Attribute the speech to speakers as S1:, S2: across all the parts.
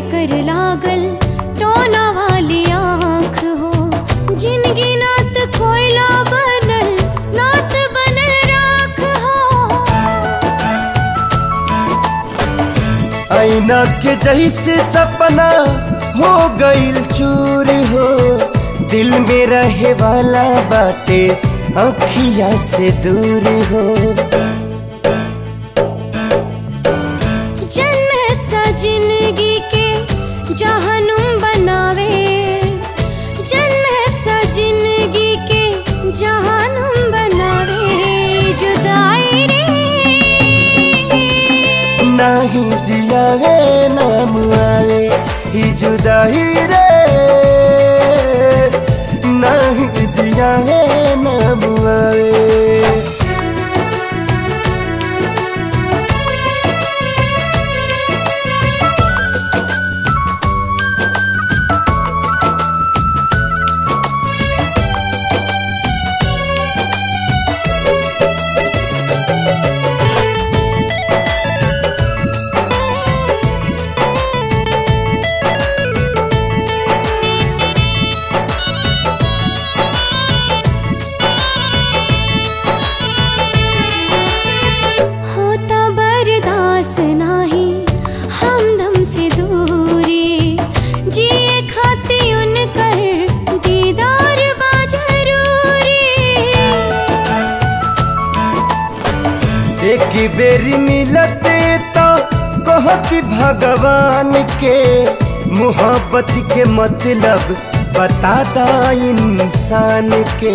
S1: कर लागल टोना वाली आँख हो जिनगी नात कोयला बनल नात बनल राख हो
S2: आईना के जैसे सपना हो गईल चूर हो दिल में रहे वाला बाटे अखिया से दूर हो
S1: जन्नत सा जिंदगी के जहनुम बनावे जन्नत सा जिंदगी के जहनुम बनावे जुदाई रे
S2: नाही जियावे नाम आवे ही जुदाई रे नाही जियावे नाम आवे
S1: होता बर्दाश्त नाही हमदम से दूरी जिए खाती उनकर दीदार बा जरूरी
S2: एक बेरी मिलते तो कहती भगवान के मोहब्बत के मतलब बताता इंसान के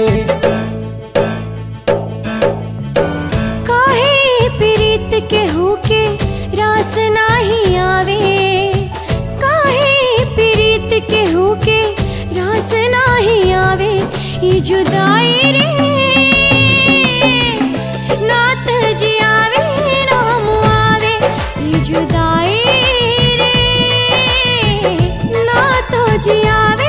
S1: काहे प्रीत के होके रास नाही आवे काहे प्रीत के होके रास नाही आवे ये जुदाई रे नात जियावे नाम आवे ये जुदाई रे नात जियावे